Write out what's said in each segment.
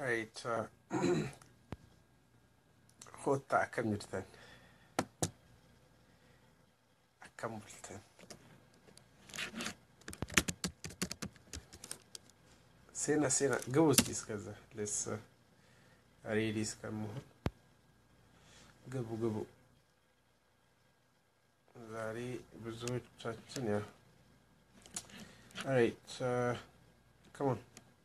Right. Uh, hotta akkam jirtan? Akkam bultan? Sena sena ግቡ እስኪ እስከዛ ለስ ሬዲ እስከምሆን ግቡ ግቡ። ዛሬ ብዙዎቻችን ያ ራይት ከሞን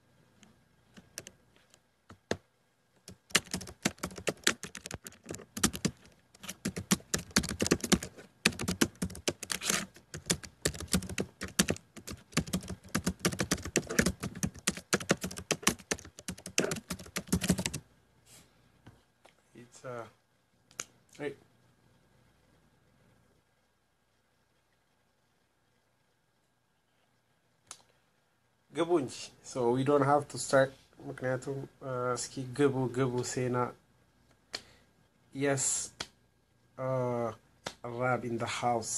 It's uh, right. ግቡ እንጂ so we don't have to start ምክንያቱም uh, እስኪ ግቡ ግቡ ሴና yes uh, Rab in the house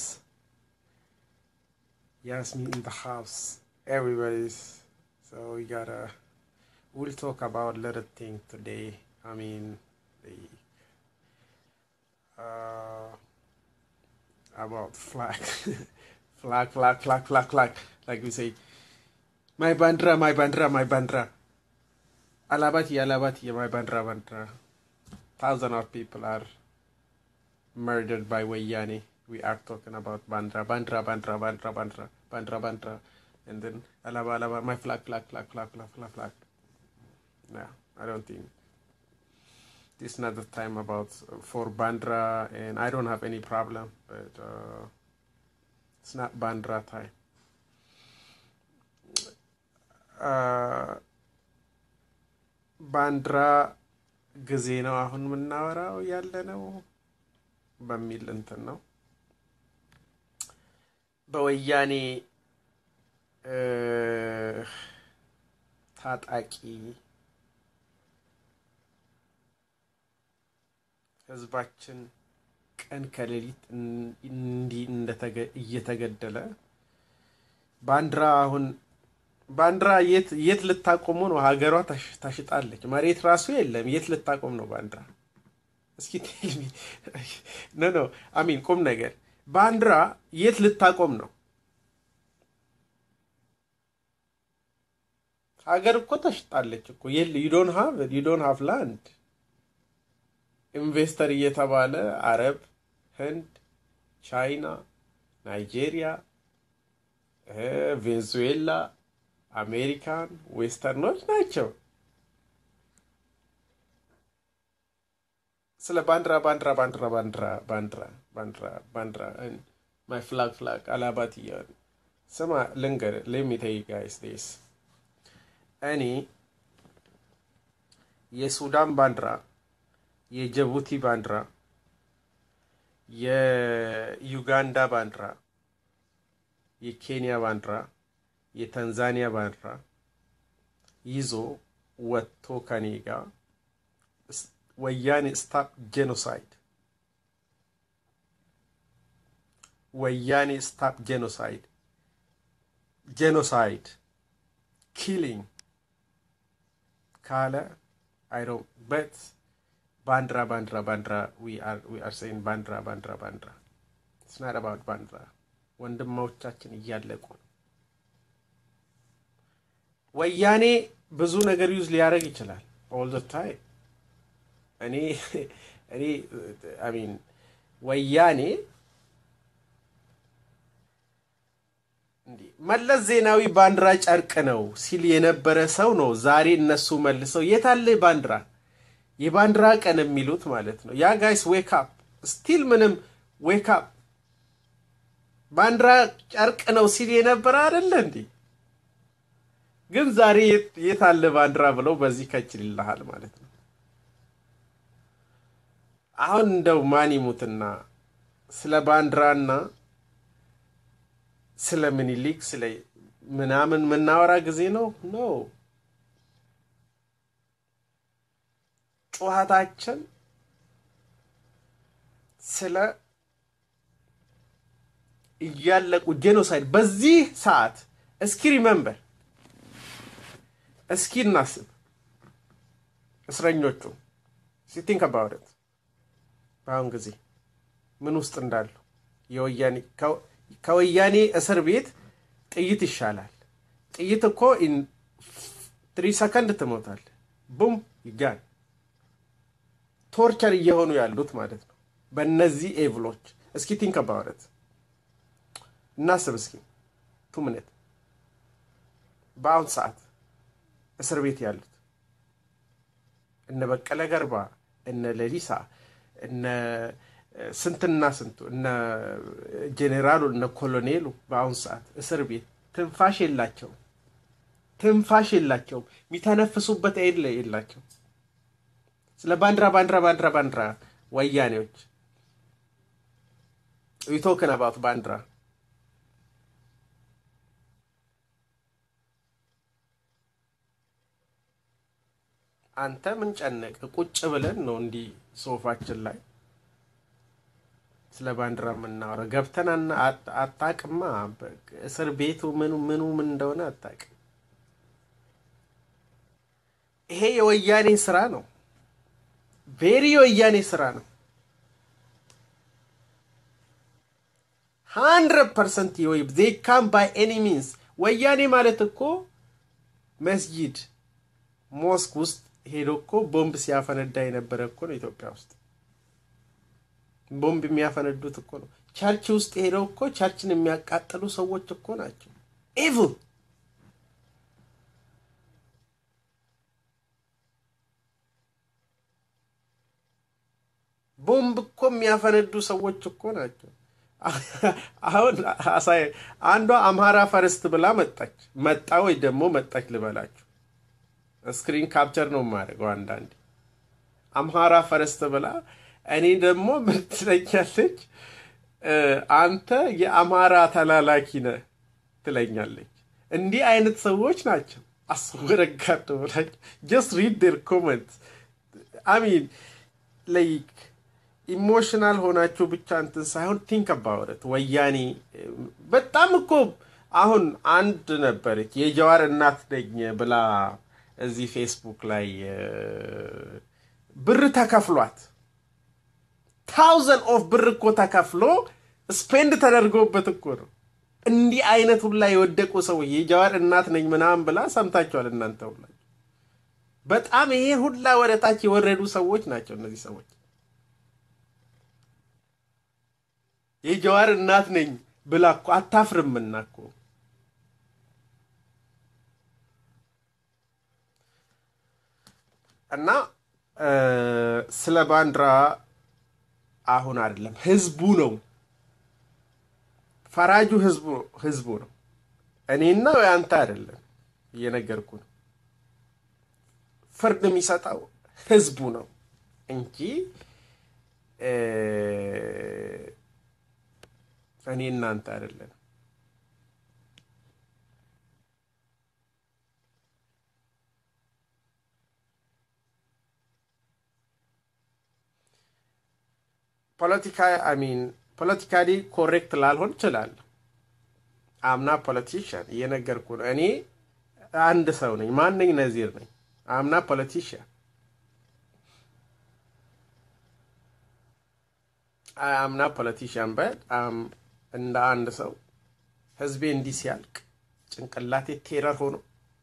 Yasmin in the house everybody's so we gotta we'll talk about little thing today I mean the uh, about flag, flag, flag, flag, flag, flag. Like we say, my bandra, my bandra, my bandra. Alabati, alabati, my bandra, bandra. Thousands of people are murdered by Wayani. We are talking about bandra, bandra, bandra, bandra, bandra, bandra, bandra. And then alaba, alaba, my flag, flag, flag, flag, flag, flag, flag. No, I don't think this is not the time about for Bandra, and I don't have any problem, but uh, it's not Bandra time. Uh, ባንዲራ ጊዜ ነው አሁን የምናወራው ያለ ነው በሚል እንትን ነው በወያኔ ታጣቂ ህዝባችን ቀን ከሌሊት እንዲህ እየተገደለ ባንዲራ አሁን ባንዲራ የት የት ልታቆሙ ነው? ሀገሯ ታሽጣለች። መሬት ራሱ የለም። የት ልታቆም ነው ባንዲራ? እስኪ ቴልሚ ኖ ኖ አሚን ቁም ነገር ባንዲራ የት ልታቆም ነው? ሀገር እኮ ተሽጣለች እኮ ዩ ዶንት ሃቭ ዩ ዶንት ሃቭ ላንድ ኢንቨስተር እየተባለ አረብ፣ ህንድ፣ ቻይና፣ ናይጄሪያ፣ ቬንዙዌላ፣ አሜሪካን ዌስተርኖች ናቸው። ስለ ባንዲራ ባንዲራ ባንዲራ ባንዲራ ባንዲራ ባንዲራ ባንዲራ ማይ ፍላግ ፍላግ አላባት እያሉ ስማ ልንገር ሌሚተይ ጋይስ ዴስ እኔ የሱዳን ባንዲራ የጅቡቲ ባንዲራ፣ የዩጋንዳ ባንዲራ፣ የኬንያ ባንዲራ፣ የታንዛኒያ ባንዲራ ይዞ ወጥቶ ከኔ ጋር ወያኔ ስታፕ ጄኖሳይድ ወያኔ ስታፕ ጄኖሳይድ ጄኖሳይድ ኪሊንግ ካለ አይ ዶንት በት ባንዲራ ባንዲራ ባንዲራ ዊ አር ሴይን ባንዲራ ባንዲራ ባንዲራ ኢትስ ናት አባውት ባንዲራ። ወንድሞቻችን እያለቁ ነው። ወያኔ ብዙ ነገር ዩዝ ሊያደርግ ይችላል ኦል ዘ ታይም። እኔ እኔ አይ ሚን ወያኔ መለስ ዜናዊ ባንዲራ ጨርቅ ነው ሲል የነበረ ሰው ነው። ዛሬ እነሱ መልሰው የታለ ባንዲራ የባንዲራ ቀን የሚሉት ማለት ነው። ያ ጋይስ ዌክ አፕ ስቲል ምንም ዌክ አፕ ባንዲራ ጨርቅ ነው ሲል የነበረ አይደለ እንዴ? ግን ዛሬ የት አለ ባንዲራ ብለው በዚህ ከችል ይልሃል ማለት ነው። አሁን እንደው ማን ይሙትና ስለ ባንዲራና ስለ ምኒልክ ስለ ምናምን የምናወራ ጊዜ ነው ነው ጩኸታችን ስለ እያለቁ ጄኖሳይድ በዚህ ሰዓት እስኪ ሪመምበር እስኪ እናስብ እስረኞቹ ሲቲንክ አባውት በአሁን ጊዜ ምን ውስጥ እንዳሉ የወያኔ ከወያኔ እስር ቤት ጥይት ይሻላል። ጥይት እኮ ትሪ ሰከንድ ትሞታል። ቡም ይጋል። ቶርቸር እየሆኑ ያሉት ማለት ነው በእነዚህ ኤቭሎች። እስኪ ቲንክ አባውት እናስብ እስኪ ቱ ምነት በአሁን ሰዓት እስር ቤት ያሉት እነ በቀለ ገርባ እነ ሌሊሳ እነ ስንትና ስንቱ እነ ጄኔራሉ እነ ኮሎኔሉ በአሁን ሰዓት እስር ቤት ትንፋሽ የላቸውም። ትንፋሽ የላቸውም። የሚተነፍሱበት ኤል የላቸው። ስለ ባንዲራ ባንዲራ ባንዲራ ባንዲራ ወያኔዎች ዊቶክን አባት ባንዲራ አንተ ምን ጨነቅ? ቁጭ ብለን ነው እንዲህ ሶፋችን ላይ ስለ ባንዲራ የምናወራው። ገብተን አታቅማ። እስር ቤቱ ምኑ ምኑ ምን እንደሆነ አታቅም። ይሄ የወያኔ ስራ ነው። ቬሪ የወያኔ ስራ ነው። ሀንድረድ ፐርሰንት ዜ ካም ባይ ኤኒ ሚንስ። ወያኔ ማለት እኮ መስጂድ ሞስክ ውስጥ ሄዶ እኮ ቦምብ ሲያፈነዳ የነበረ እኮ ነው። ኢትዮጵያ ውስጥ ቦምብ የሚያፈነዱት እኮ ነው። ቸርች ውስጥ ሄደው እኮ ቸርችን የሚያቃጥሉ ሰዎች እኮ ናቸው። ኢቭል ቦምብ እኮ የሚያፈነዱ ሰዎች እኮ ናቸው። አሁን አሳይ አንዷ አምሃራ ፈርስት ብላ መጣች መጣ ወይ ደግሞ መጣች ልበላችሁ ስክሪን ካፕቸር ነው የማደርገው። አንዳንዴ አምሃራ ፈረስት ብላ እኔ ደግሞ ምን ትለኛለች? አንተ የአማራ ተላላኪ ነህ ትለኛለች። እንዲህ አይነት ሰዎች ናቸው። አስወረጋድ ብላች ጀስት ሪድ ዴር ኮመንት አሚን ላይክ ኢሞሽናል ሆናችሁ ብቻ እንትን ሳይሆን ቲንክ አባውት ወያኔ በጣም እኮ አሁን አንድ ነበረች የጀዋር እናት ነኝ ብላ እዚህ ፌስቡክ ላይ ብር ተከፍሏት ታውዘንድ ኦፍ ብር እኮ ተከፍሎ ስፔንድ ተደርጎበት እኮ ነው። እንዲህ አይነት ሁላ የወደቁ ሰዎች የጀዋር እናት ነኝ ምናምን ብላ ሰምታችኋል እናንተ ሁላ። በጣም ይሄ ሁላ ወደ ታች የወረዱ ሰዎች ናቸው እነዚህ ሰዎች። የጀዋር እናት ነኝ ብላ እኮ አታፍርምና እኮ እና ስለ ባንዲራ አሁን አይደለም፣ ህዝቡ ነው ፈራጁ። ህዝቡ ህዝቡ ነው። እኔና አንተ አይደለም፣ እየነገርኩ ነው። ፍርድ የሚሰጠው ህዝቡ ነው እንጂ እኔ እናንተ አይደለም። ፖለቲካ አሚን ፖለቲካሊ ኮሬክት ላልሆን እችላለሁ። አምና ፖለቲሽያን እየነገርኩ ነው። እኔ አንድ ሰው ነኝ። ማነኝ? ነዚር ነኝ። አምና ፖለቲሽያን አምና ፖለቲሽያን በጣም እንደ አንድ ሰው ህዝቤ እንዲህ ሲያልቅ ጭንቅላቴ ቴረር ሆኖ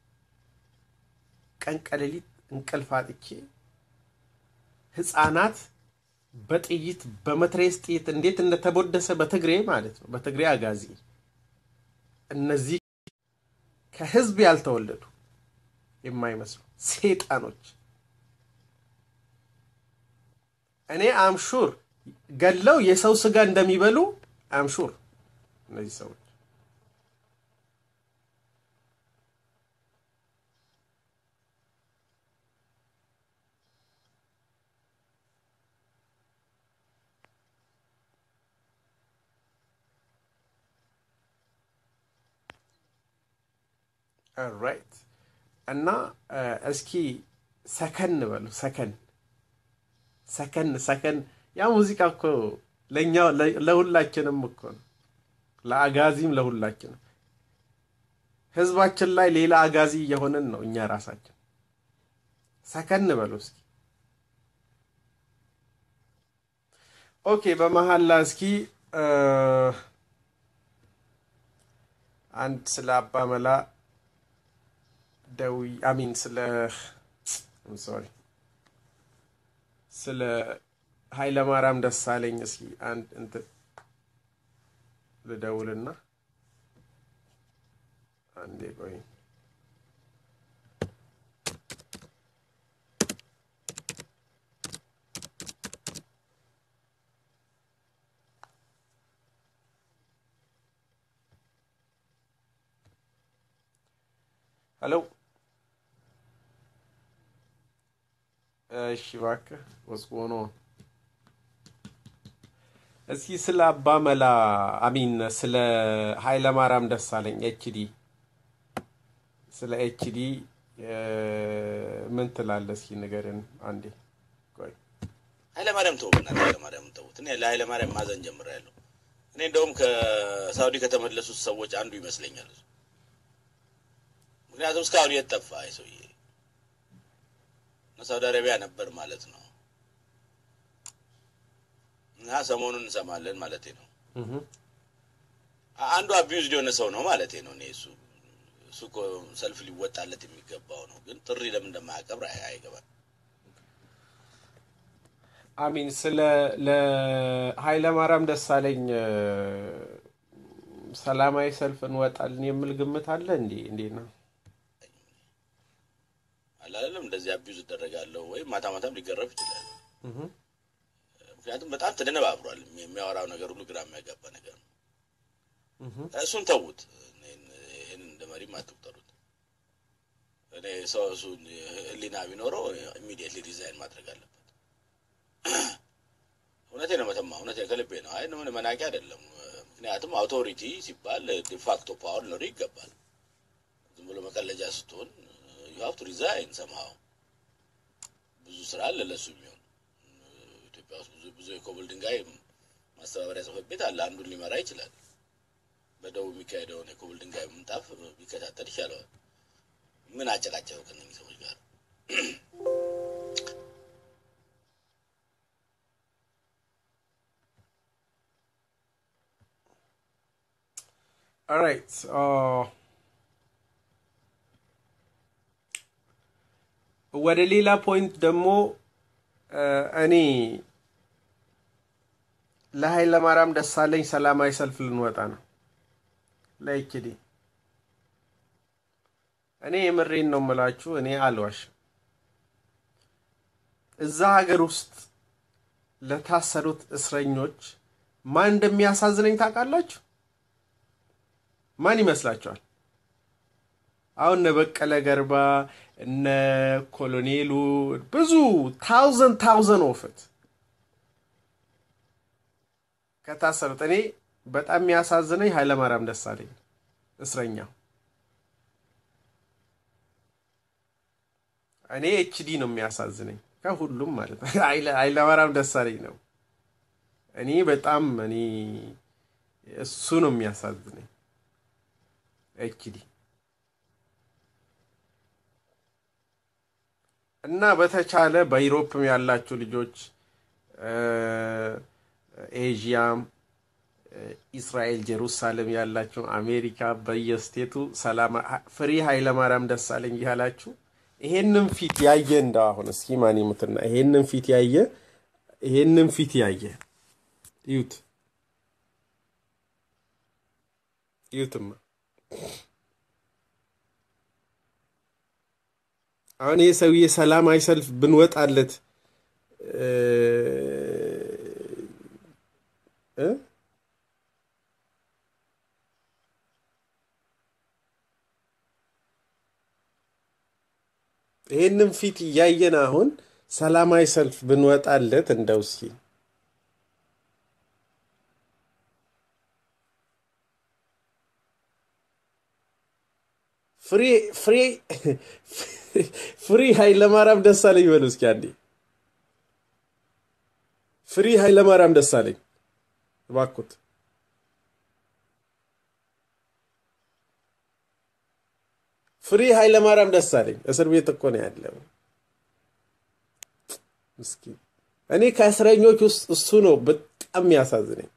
ቀን ቀሌሊት እንቅልፍ አጥቼ ህፃናት በጥይት በመትሬስ ጥይት እንዴት እንደተቦደሰ በትግሬ ማለት ነው፣ በትግሬ አጋዚ እነዚህ ከህዝብ ያልተወለዱ የማይመስሉ ሴጣኖች እኔ አምሹር ገለው የሰው ስጋ እንደሚበሉ አምሹር እነዚህ ሰዎች ራይት እና እስኪ ሰከን በሉ ሰከን ሰከን ሰከን ያ ሙዚቃ እኮ ለእኛ ለሁላችንም እኮ ነው ለአጋዚም ለሁላችንም ህዝባችን ላይ ሌላ አጋዚ እየሆንን ነው እኛ ራሳችን ሰከን በሉ እስኪ ኦኬ በመሀላ እስኪ እ፣ አንድ ስለ አባ መላ ደዊ አሚን ስለ ሶሪ ስለ ኃይለማርያም ደሳለኝ እስኪ አንድ እንትን ልደውልና አንዴ ቆይ ሄሎ እሺ እባክህ ወስቆ ነው እስኪ ስለ አባ መላ አሚን ስለ ኃይለማርያም ደሳለኝ ኤችዲ ስለ ኤችዲ ምን ትላለህ? እስኪ ንገርን አንዴ። ቆይ ኃይለማርያም ተው በእናትህ ኃይለማርያም ተውት። እኔ ለኃይለማርያም ማዘን ጀምሬያለሁ። እኔ እንደውም ከሳውዲ ከተመለሱት ሰዎች አንዱ ይመስለኛል እሱ። ምክንያቱም እስካሁን የት ጠፋ ይህ ሰውዬ? ሳውዲ አረቢያ ነበር ማለት ነው። እና ሰሞኑን እንሰማለን ማለት ነው። እህ አንዱ አቢዩዝድ የሆነ ሰው ነው ማለት ነው። እኔ እሱ እሱ እኮ ሰልፍ ሊወጣለት የሚገባው ነው። ግን ጥሪ ለምን እንደማያቀብር አይ- አይገባም። አሚን ስለ ለኃይለማርያም ደሳለኝ እ፣ ሰላማዊ ሰልፍ እንወጣለን የሚል ግምት አለ እንዴ? እንዴት ነው? አላለም እንደዚህ አቢዩዝ እደረጋለሁ ወይም ማታ ማታም ሊገረፍ ይችላል። እህ ምክንያቱም በጣም ተደነባብሯል። የሚያወራው ነገር ሁሉ ግራ የሚያጋባ ነገር ነው። እህ እሱን ተዉት። እኔን- ይህን እንደ መሪም አትቁጠሩት። እኔ ሰው እሱን ህሊና ቢኖረው ኢሚዲየትሊ ዲዛይን ማድረግ አለበት። እውነቴ ነው መተማ፣ እውነቴ ከልቤ ነው። አይ ምን መናቂ አይደለም። ምክንያቱም አውቶሪቲ ሲባል ዲፋክቶ ፓወር ሊኖር ይገባል። ዝም ብሎ መቀለጃ ስትሆን ዩ ሀቭ ቱ ሪዛይን ሰምሃው። ብዙ ስራ አለ ለሱ የሚሆን ኢትዮጵያ ውስጥ ብዙ ብዙ የኮብል ድንጋይ ማስተባበሪያ ጽሕፈት ቤት አለ። አንዱን ሊመራ ይችላል። በደቡብ የሚካሄደውን የኮብል ድንጋይ ምንጣፍ ቢከታተል ይሻለዋል። ምን አጨቃጨቀው ከእነኝህ ሰዎች ጋር? ኦራይት ወደ ሌላ ፖይንት ደግሞ እ፣ እኔ ለኃይለማርያም ደሳለኝ ሰላማዊ ሰልፍ ልንወጣ ነው ለኤችዲ እኔ የምሬን ነው የምላችሁ። እኔ አልዋሽም። እዛ ሀገር ውስጥ ለታሰሩት እስረኞች ማን እንደሚያሳዝነኝ ታውቃላችሁ? ማን ይመስላችኋል? አሁን እነ በቀለ ገርባ እነ ኮሎኔሉ ብዙ ታውዘንድ ታውዘንድ ኦፍት ከታሰሩት እኔ በጣም የሚያሳዝነኝ ኃይለማርያም ደሳለኝ እስረኛው እኔ ኤችዲ ነው የሚያሳዝነኝ ከሁሉም ማለት ነው። ኃይለ- ኃይለማርያም ደሳለኝ ነው እኔ በጣም እኔ እሱ ነው የሚያሳዝነኝ ኤችዲ እና በተቻለ በዩሮፕም ያላችሁ ልጆች እ፣ ኤዥያም እ፣ እስራኤል ጀሩሳሌም ያላችሁ አሜሪካ በየስቴቱ ሰላም ፍሪ ኃይለማርያም ደሳለኝ እያላችሁ ይሄንን ፊት ያየ እንደ አሁን እስኪ ማን ይሙትና ይሄንን ፊት ያየ ይሄንን ፊት ያየ እዩት እዩትማ አሁን ይህ ሰውዬ ሰላማዊ ሰልፍ ብንወጣለት እ እ ይህንም ፊት እያየን አሁን ሰላማዊ ሰልፍ ብንወጣለት እንደው እስኪ ፍሬ ፍሬ ፍሪ ኃይለማርያም ደሳለኝ በሉ እስኪ አንዴ። ፍሪ ኃይለማርያም ደሳለኝ እባክዎት። ፍሪ ኃይለማርያም ደሳለኝ እስር ቤት እኮ ነው ያለው። ምስኪን እኔ ከእስረኞች ውስጥ እሱ ነው በጣም በጣም የሚያሳዝነኝ።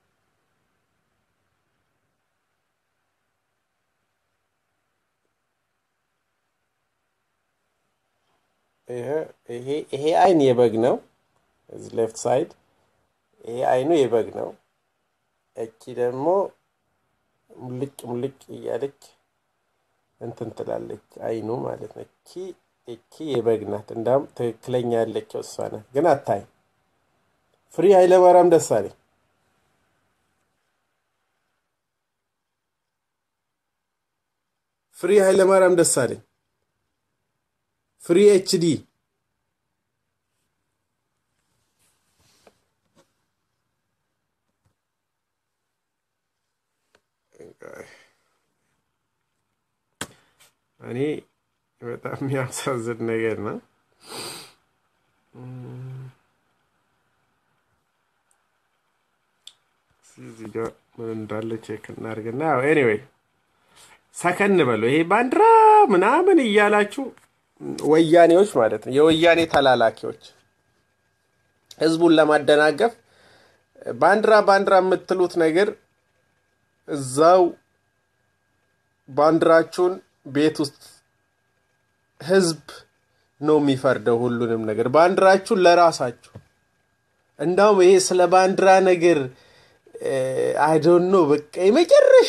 ይሄ አይን የበግ ነው። እዚህ ሌፍት ሳይድ ይሄ አይኑ የበግ ነው። እቺ ደግሞ ሙልጭ ሙልጭ እያለች እንትን ትላለች አይኑ ማለት ነው። እቺ እቺ የበግ ናት። እንዳውም ትክክለኛ ያለችው እሷ ናት፣ ግን አታይ ፍሪ ኃይለማርያም ደሳለኝ ፍሪ ኃይለማርያም ደሳለኝ ፍሪ ኤችዲ እኔ በጣም የሚያሳዝን ነገር ነው። እዚህ ጋር ምን እንዳለ ቼክ እናድርግና ያው ኤኒዌይ ሰከን በሉ። ይሄ ባንዲራ ምናምን እያላችሁ ወያኔዎች ማለት ነው፣ የወያኔ ተላላኪዎች ህዝቡን ለማደናገፍ ባንዲራ ባንዲራ የምትሉት ነገር እዛው ባንዲራችሁን ቤት ውስጥ ህዝብ ነው የሚፈርደው ሁሉንም ነገር። ባንዲራችሁን ለራሳችሁ እንዳውም ይሄ ስለ ባንዲራ ነገር አይዶኖ በቃ የመጨረሻ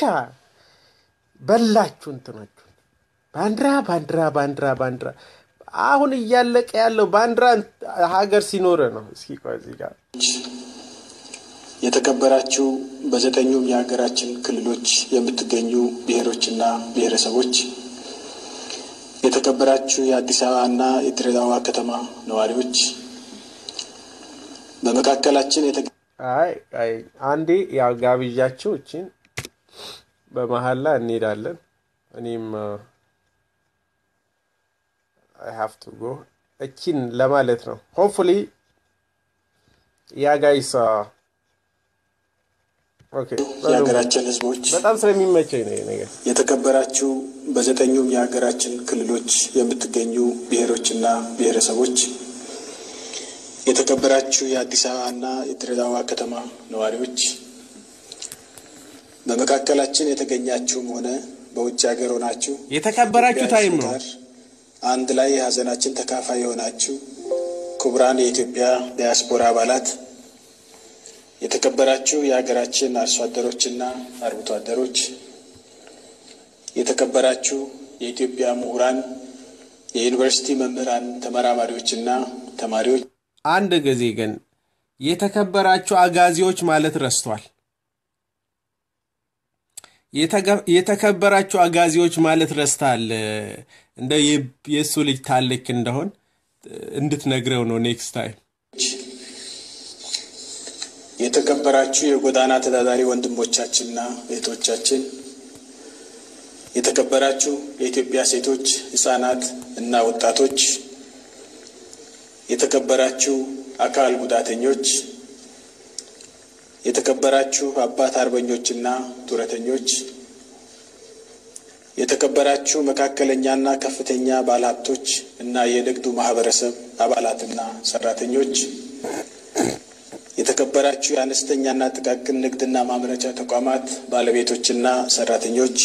በላችሁ እንትናችሁን። ባንዲራ ባንዲራ ባንዲራ ባንዲራ አሁን እያለቀ ያለው ባንዲራ ሀገር ሲኖረ ነው። እስኪ ቆይ እዚህ ጋር የተከበራችሁ በዘጠኙም የሀገራችን ክልሎች የምትገኙ ብሔሮችና ብሔረሰቦች፣ የተከበራችሁ የአዲስ አበባና የድሬዳዋ ከተማ ነዋሪዎች፣ በመካከላችን የተ አይ አይ አንዴ ያው ጋብዣችሁ እቺን በመሀል ላይ እንሄዳለን። እኔም አይ ሃቭ ቱ ጎ እቺን ለማለት ነው። ሆፕፉሊ ያ ጋይስ ኦኬ የሀገራችን ህዝቦች በጣም ስለሚመቸኝ ነው ይሄ ነገር። የተከበራችሁ በዘጠኙም የሀገራችን ክልሎች የምትገኙ ብሔሮችና ብሔረሰቦች፣ የተከበራችሁ የአዲስ አበባና የድሬዳዋ ከተማ ነዋሪዎች፣ በመካከላችን የተገኛችሁም ሆነ በውጭ ሀገር ሆናችሁ የተከበራችሁ ታይም ነው። ጋር አንድ ላይ የሀዘናችን ተካፋይ የሆናችሁ ክቡራን የኢትዮጵያ ዲያስፖራ አባላት፣ የተከበራችሁ የሀገራችን አርሶ አደሮችና አርብቶ አደሮች፣ የተከበራችሁ የኢትዮጵያ ምሁራን፣ የዩኒቨርሲቲ መምህራን፣ ተመራማሪዎችና ተማሪዎች አንድ ጊዜ ግን የተከበራችሁ አጋዚዎች ማለት ረስቷል። የተከበራችሁ አጋዚዎች ማለት ረስታል። እንደ የእሱ ልጅ ታልክ እንደሆን እንድትነግረው ነው ኔክስት ታይም። የተከበራችሁ የጎዳና ተዳዳሪ ወንድሞቻችንና እህቶቻችን፣ የተከበራችሁ የኢትዮጵያ ሴቶች፣ ህጻናት እና ወጣቶች፣ የተከበራችሁ አካል ጉዳተኞች፣ የተከበራችሁ አባት አርበኞችና ጡረተኞች፣ የተከበራችሁ መካከለኛና ከፍተኛ ባለሀብቶች እና የንግዱ ማህበረሰብ አባላትና ሰራተኞች፣ የተከበራችሁ የአነስተኛና ጥቃቅን ንግድና ማምረቻ ተቋማት ባለቤቶችና ሰራተኞች፣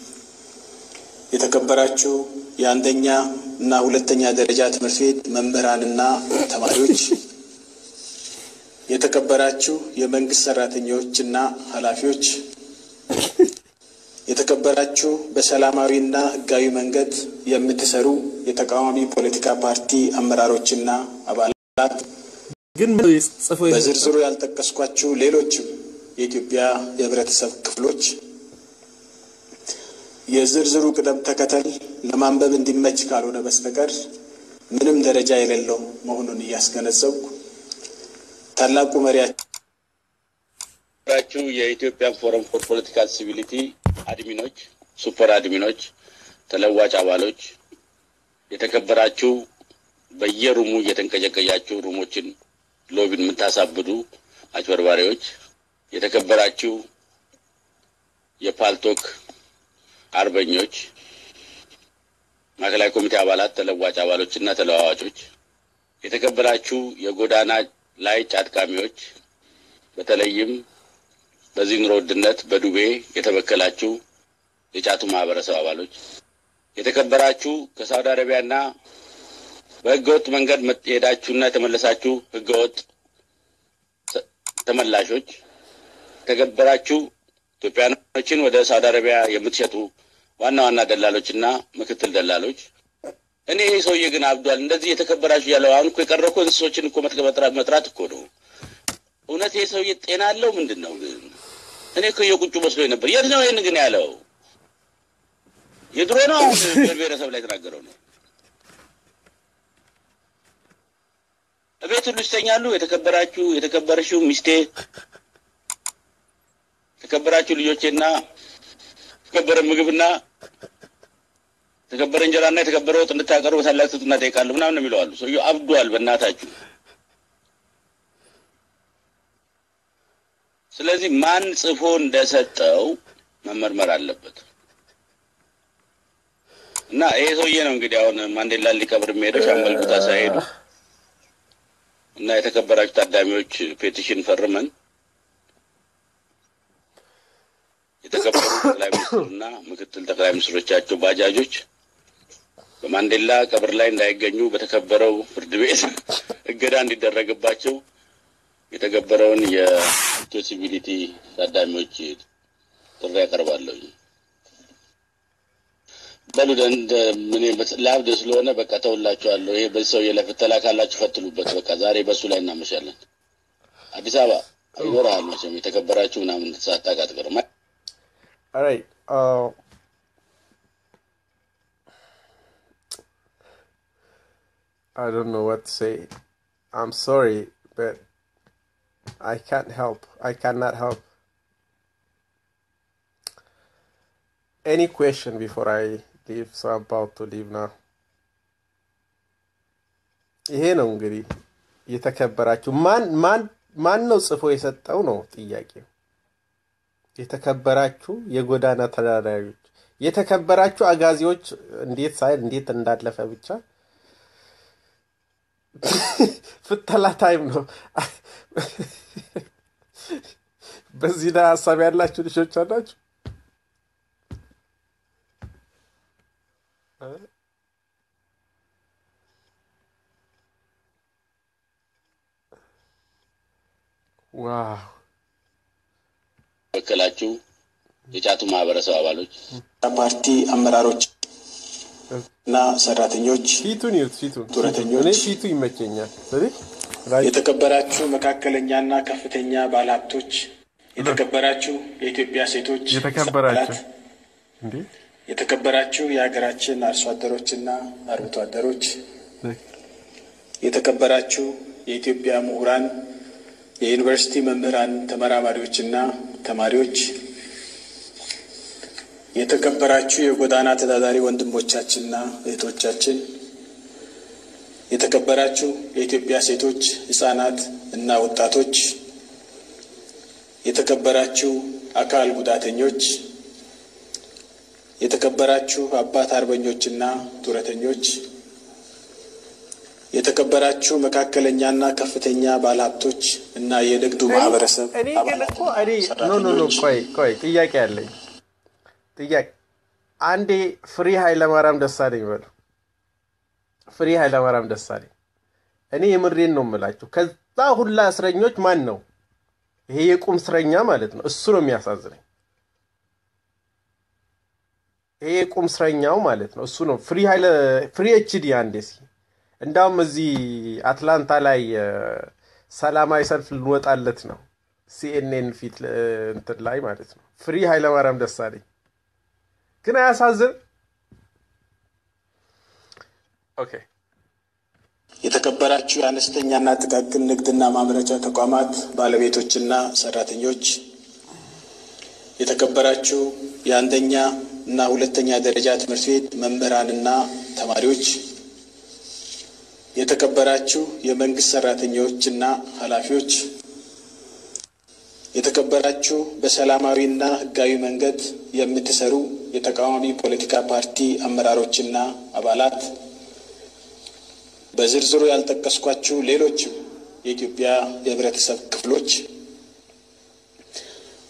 የተከበራችሁ የአንደኛ እና ሁለተኛ ደረጃ ትምህርት ቤት መምህራንና ተማሪዎች፣ የተከበራችሁ የመንግስት ሰራተኞችና ኃላፊዎች፣ የተከበራችሁ በሰላማዊና ህጋዊ መንገድ የምትሰሩ የተቃዋሚ ፖለቲካ ፓርቲ አመራሮችና አባላት ግን ጽፎ በዝርዝሩ ያልጠቀስኳችሁ ሌሎችም የኢትዮጵያ የህብረተሰብ ክፍሎች የዝርዝሩ ቅደም ተከተል ለማንበብ እንዲመች ካልሆነ በስተቀር ምንም ደረጃ የሌለው መሆኑን እያስገነዘብኩ ታላቁ መሪያችሁ የኢትዮጵያን ፎረም ፎር ፖለቲካል ሲቪሊቲ አድሚኖች፣ ሱፐር አድሚኖች፣ ተለዋጭ አባሎች፣ የተከበራችሁ በየሩሙ እየተንቀጨቀጫችሁ ሩሞችን ሎቢን የምታሳብዱ አጭበርባሪዎች፣ የተከበራችሁ የፓልቶክ አርበኞች፣ ማዕከላዊ ኮሚቴ አባላት፣ ተለዋጭ አባሎች እና ተለዋዋጮች፣ የተከበራችሁ የጎዳና ላይ ጫጥቃሚዎች፣ በተለይም በዚህ ኑሮ ውድነት በዱቤ የተበከላችሁ የጫቱ ማህበረሰብ አባሎች፣ የተከበራችሁ ከሳውዲ አረቢያና በህገወጥ መንገድ የሄዳችሁና የተመለሳችሁ ህገወጥ ተመላሾች፣ የተከበራችሁ ኢትዮጵያኖችን ወደ ሳውዲ አረቢያ የምትሸጡ ዋና ዋና ደላሎችና ምክትል ደላሎች እኔ ይህ ሰውዬ ግን አብዷል። እንደዚህ የተከበራችሁ ያለው አሁን እኮ የቀረ እኮ እንስሶችን እኮ መጥራት እኮ ነው። እውነት ይህ ሰውዬ ጤና አለው ምንድን ነው ግን? እኔ እኮ የቁጩ መስሎኝ ነበር። የት ነው ይህን ግን ያለው? የድሮ ነው አሁን ብሔር ብሔረሰብ ላይ የተናገረው ነው። እቤት ሁሉ ይስተኛሉ። የተከበራችሁ የተከበረሽው ሚስቴ፣ የተከበራችሁ ልጆቼና የተከበረ ምግብና የተከበረ እንጀራና የተከበረ ወጥ እንድታቀርቡ ታላቅ ትሕትና እጠይቃለሁ ምናምን ነው የሚለው አሉ። ሰውዬው አብዷል በእናታችሁ። ስለዚህ ማን ጽፎ እንደሰጠው መመርመር አለበት እና ይሄ ሰውዬ ነው እንግዲህ አሁን ማንዴላን ሊቀብር የሚሄደው ሻምበል ቦታ ሳይሄዱ እና የተከበራችሁ ታዳሚዎች ፔቲሽን ፈርመን የተከበሩ ጠቅላይ ሚኒስትሩና ምክትል ጠቅላይ ሚኒስትሮቻቸው ባጃጆች በማንዴላ ቀብር ላይ እንዳይገኙ በተከበረው ፍርድ ቤት እገዳ እንዲደረግባቸው የተገበረውን የአክሴሲቢሊቲ ታዳሚዎች ጥሪ ያቀርባለሁ። በሉ እንደ ምን ለአብድ ስለሆነ በቃ ተውላችኋለሁ። ይሄ በዚህ ሰውዬ ላይ ፍተላ ካላችሁ ፈትሉበት። በቃ ዛሬ በሱ ላይ እናመሻለን። አዲስ አበባ ይኖርሃል መቼም የተከበራችሁ ምናምን ሳታውቅ አትቀርም። All right. Uh, I don't know what to say. I'm sorry, but I can't help. I cannot help. Any question before I leave? So I'm about to leave now. ይሄ ነው እንግዲህ የተከበራችሁ ማን ማን ማን ነው ጽፎ የሰጠው ነው ጥያቄው። የተከበራችሁ የጎዳና ተዳዳሪዎች፣ የተከበራችሁ አጋዚዎች እንዴት ሳይል እንዴት እንዳለፈ ብቻ ፍተላ ታይም ነው። በዚህ ላይ ሀሳብ ያላችሁ ልጆች አላችሁ? ዋው በከላችሁ የጫቱ ማህበረሰብ አባሎች ፓርቲ አመራሮች እና ሰራተኞች፣ ፊቱን ይዩት፣ ፊቱን ጡረተኞች፣ እኔ ፊቱ ይመቸኛል። ስለዚህ ላይ የተከበራችሁ መካከለኛና ከፍተኛ ባለሀብቶች፣ የተከበራችሁ የኢትዮጵያ ሴቶች የተከበራችሁ አባላት፣ እንዴ የተከበራችሁ የሀገራችን አርሶ አደሮችና አርብቶ አደሮች፣ የተከበራችሁ የኢትዮጵያ ምሁራን፣ የዩኒቨርሲቲ መምህራን፣ ተመራማሪዎችና ተማሪዎች፣ የተከበራችሁ የጎዳና ተዳዳሪ ወንድሞቻችንና እህቶቻችን፣ የተከበራችሁ የኢትዮጵያ ሴቶች፣ ህጻናት እና ወጣቶች፣ የተከበራችሁ አካል ጉዳተኞች፣ የተከበራችሁ አባት አርበኞችና ጡረተኞች፣ የተከበራችሁ መካከለኛና ከፍተኛ ባለሀብቶች እና የንግዱ ማህበረሰብ እኔ ግን አባላት እኮ እኔ ኖ ኖ ኖ ቆይ ቆይ ጥያቄ አለኝ። ጥያቄ አንዴ ፍሪ ኃይለማርያም ደሳለኝ በሉ። ፍሪ ኃይለማርያም ደሳለኝ እኔ የምሬን ነው የምላችሁ። ከዛ ሁላ እስረኞች ማን ነው ይሄ? የቁም እስረኛ ማለት ነው። እሱ ነው የሚያሳዝነኝ። ይሄ የቁም እስረኛው ማለት ነው። እሱ ነው ፍሪ ኃይለ ፍሪ ኤችዲ አንዴ እስኪ እንዳውም እዚህ አትላንታ ላይ እ፣ ሰላማዊ ሰልፍ ልንወጣለት ነው ሲኤንኤን ፊት እ፣ እንትን ላይ ማለት ነው። ፍሪ ኃይለማርያም ደሳለኝ ግን አያሳዝን? ኦኬ የተከበራችሁ የአነስተኛና ጥቃቅን ንግድና ማምረቻ ተቋማት ባለቤቶችና ሰራተኞች፣ የተከበራችሁ የአንደኛ እና ሁለተኛ ደረጃ ትምህርት ቤት መምህራንና ተማሪዎች፣ የተከበራችሁ የመንግስት ሰራተኞችና ኃላፊዎች፣ የተከበራችሁ በሰላማዊና ሕጋዊ መንገድ የምትሰሩ የተቃዋሚ ፖለቲካ ፓርቲ አመራሮችና አባላት በዝርዝሩ ያልጠቀስኳችሁ ሌሎችም የኢትዮጵያ የህብረተሰብ ክፍሎች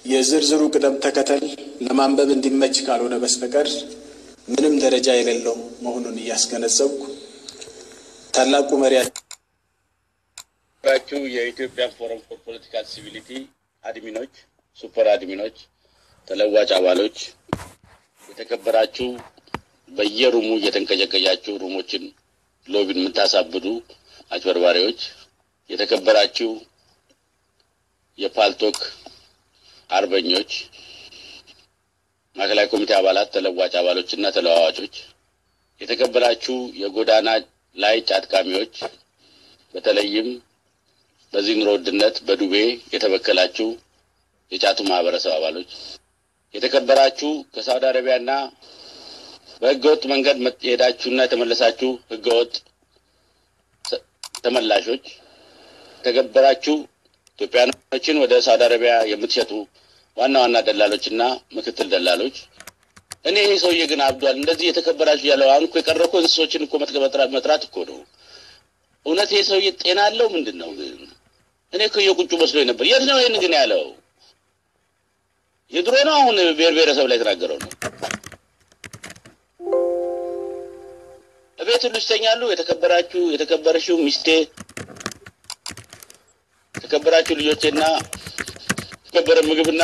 የዝርዝሩ ቅደም ተከተል ለማንበብ እንዲመች ካልሆነ በስተቀር ምንም ደረጃ የሌለው መሆኑን እያስገነዘብኩ ታላቁ መሪያችን ራችሁ የኢትዮጵያ ፎረም ፎር ፖለቲካል ሲቪሊቲ አድሚኖች፣ ሱፐር አድሚኖች፣ ተለዋጭ አባሎች፣ የተከበራችሁ በየሩሙ እየተንቀጨቀጫችሁ ሩሞችን ሎቢን የምታሳብዱ አጭበርባሪዎች፣ የተከበራችሁ የፓልቶክ አርበኞች፣ ማዕከላዊ ኮሚቴ አባላት፣ ተለዋጭ አባሎች እና ተለዋዋጮች፣ የተከበራችሁ የጎዳና ላይ ጫጥቃሚዎች፣ በተለይም በዚህ ኑሮ ውድነት በዱቤ የተበከላችሁ የጫቱ ማህበረሰብ አባሎች፣ የተከበራችሁ ከሳውዲ አረቢያና በህገወጥ መንገድ የሄዳችሁና የተመለሳችሁ ህገወጥ ተመላሾች፣ የተከበራችሁ ኢትዮጵያኖችን ወደ ሳውዲ አረቢያ የምትሸጡ ዋና ዋና ደላሎችና ምክትል ደላሎች፣ እኔ ይሄ ሰውዬ ግን አብዷል። እንደዚህ የተከበራችሁ ያለው አሁን እኮ የቀረ እኮ እንስሶችን እኮ መጥራት እኮ ነው። እውነት ይሄ ሰውዬ ጤና አለው ምንድን ነው ግን? እኔ እኮ የቁጩ መስሎኝ ነበር። የት ነው ይህን ግን ያለው? የድሮ ነው አሁን ብሔር ብሔረሰብ ላይ የተናገረው ነው። እቤት ሁሉ ይተኛሉ። የተከበራችሁ የተከበረሽው ሚስቴ፣ የተከበራችሁ ልጆቼና የተከበረ ምግብና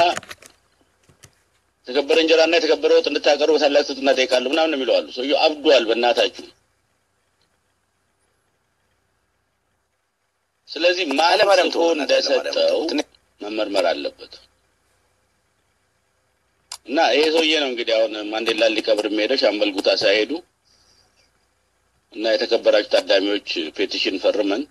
የተከበረ እንጀራና የተከበረ ወጥ እንድታቀርቡ በታላቅ ትሕትና እጠይቃለሁ ምናምን የሚለው አሉ። ሰውዬው አብዷል በእናታችሁ። ስለዚህ ማለም ጽፎ እንደሰጠው መመርመር አለበት እና ይሄ ሰውዬ ነው እንግዲህ አሁን ማንዴላ ሊቀብር የሚሄደው ሻምበል ጉታ ሳይሄዱ እና የተከበራችሁ ታዳሚዎች ፔቲሽን ፈርመን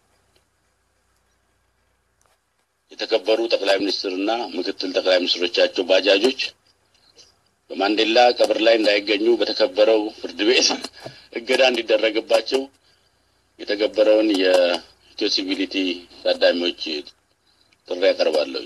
የተከበሩ ጠቅላይ ሚኒስትርና ምክትል ጠቅላይ ሚኒስትሮቻቸው ባጃጆች በማንዴላ ቀብር ላይ እንዳይገኙ በተከበረው ፍርድ ቤት እገዳ እንዲደረግባቸው የተገበረውን የኢትዮ ሲቪሊቲ ታዳሚዎች ጥሪ ያቀርባለሁ።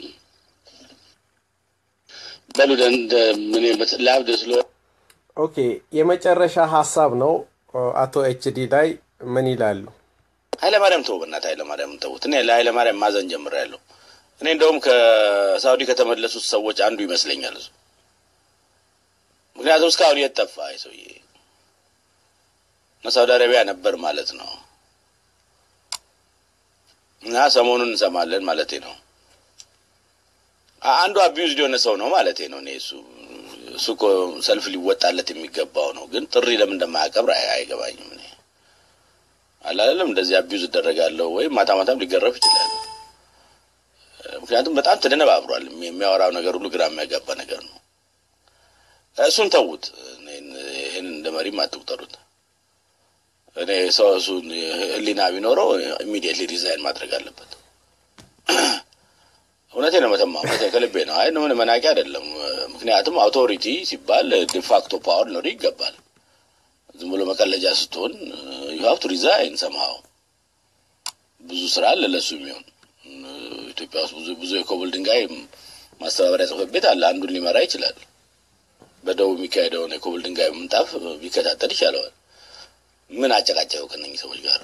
በሉ ምን ለአብድ ስለ ኦኬ የመጨረሻ ሀሳብ ነው። አቶ ኤችዲ ላይ ምን ይላሉ? ኃይለማርያም ተው፣ በእናትህ ኃይለማርያም ተውት። እኔ ለኃይለማርያም ማዘን ጀምሬያለሁ። እኔ እንደውም ከሳውዲ ከተመለሱት ሰዎች አንዱ ይመስለኛል እሱ። ምክንያቱም እስካሁን የት ጠፋ ሰውዬ? ሳውዲ አረቢያ ነበር ማለት ነው። እና ሰሞኑን እንሰማለን ማለቴ ነው። አንዱ አቢዩዝድ የሆነ ሰው ነው ማለቴ ነው። እኔ እሱ እሱ እኮ ሰልፍ ሊወጣለት የሚገባው ነው። ግን ጥሪ ለምን እንደማያቀብር አይገባኝም። እኔ አላለም እንደዚህ አቢዩዝ እደረጋለሁ ወይም ማታ ማታም ሊገረፍ ይችላል። ምክንያቱም በጣም ተደነባብሯል። የሚያወራው ነገር ሁሉ ግራ የሚያጋባ ነገር ነው። እሱን ተዉት። ይህን እንደ መሪም አትቁጠሩት። እኔ ሰው እሱን ሕሊና ቢኖረው ኢሚዲየትሊ ሪዛይን ማድረግ አለበት። እውነቴ ነው መተማ፣ እውነቴ ከልቤ ነው። አይ ምን መናቂ አይደለም። ምክንያቱም አውቶሪቲ ሲባል ዲፋክቶ ፓወር ሊኖር ይገባል። ዝም ብሎ መቀለጃ ስትሆን ዩ ሀቭ ቱ ሪዛይን ሰምሃው። ብዙ ስራ አለ ለሱ የሚሆን ኢትዮጵያ ውስጥ ብዙ ብዙ የኮብል ድንጋይ ማስተባበሪያ ጽሕፈት ቤት አለ። አንዱን ሊመራ ይችላል። በደቡብ የሚካሄደውን የኮብል ድንጋይ ምንጣፍ ቢከታተል ይሻለዋል። ምን አጨቃጨቀው ከነኚህ ሰዎች ጋር?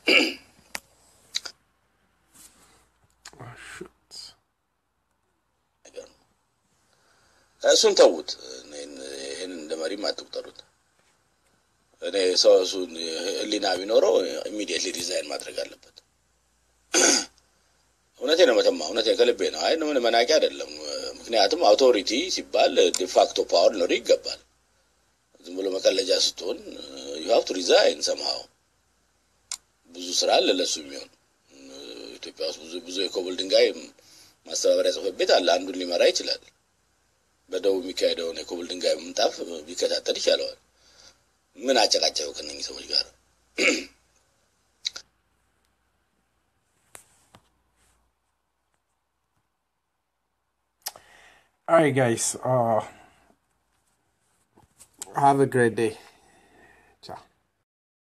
እሱን ተዉት። ይህን እንደ መሪም አትቁጠሩት። እኔ ሰው እሱን ሕሊና ቢኖረው ኢሚዲየትሊ ሪዛይን ማድረግ አለበት። እውነቴ ነው መተማ፣ እውነቴ ከልቤ ነው። አይ ምን መናቂ አይደለም። ምክንያቱም አውቶሪቲ ሲባል ዲፋክቶ ፓወር ሊኖር ይገባል። ዝም ብሎ መቀለጃ ስትሆን ዩ ሀቭ ቱ ሪዛይን ሰምሃው። ብዙ ስራ አለ ለሱ የሚሆን ኢትዮጵያ ውስጥ ብዙ ብዙ የኮብል ድንጋይ ማስተባበሪያ ጽሕፈት ቤት አለ። አንዱን ሊመራ ይችላል። በደቡብ የሚካሄደውን የኮብል ድንጋይ ምንጣፍ ቢከታተል ይሻለዋል። ምን አጨቃጨቀው ከነኚህ ሰዎች ጋር? All right, guys. Uh, have a great day.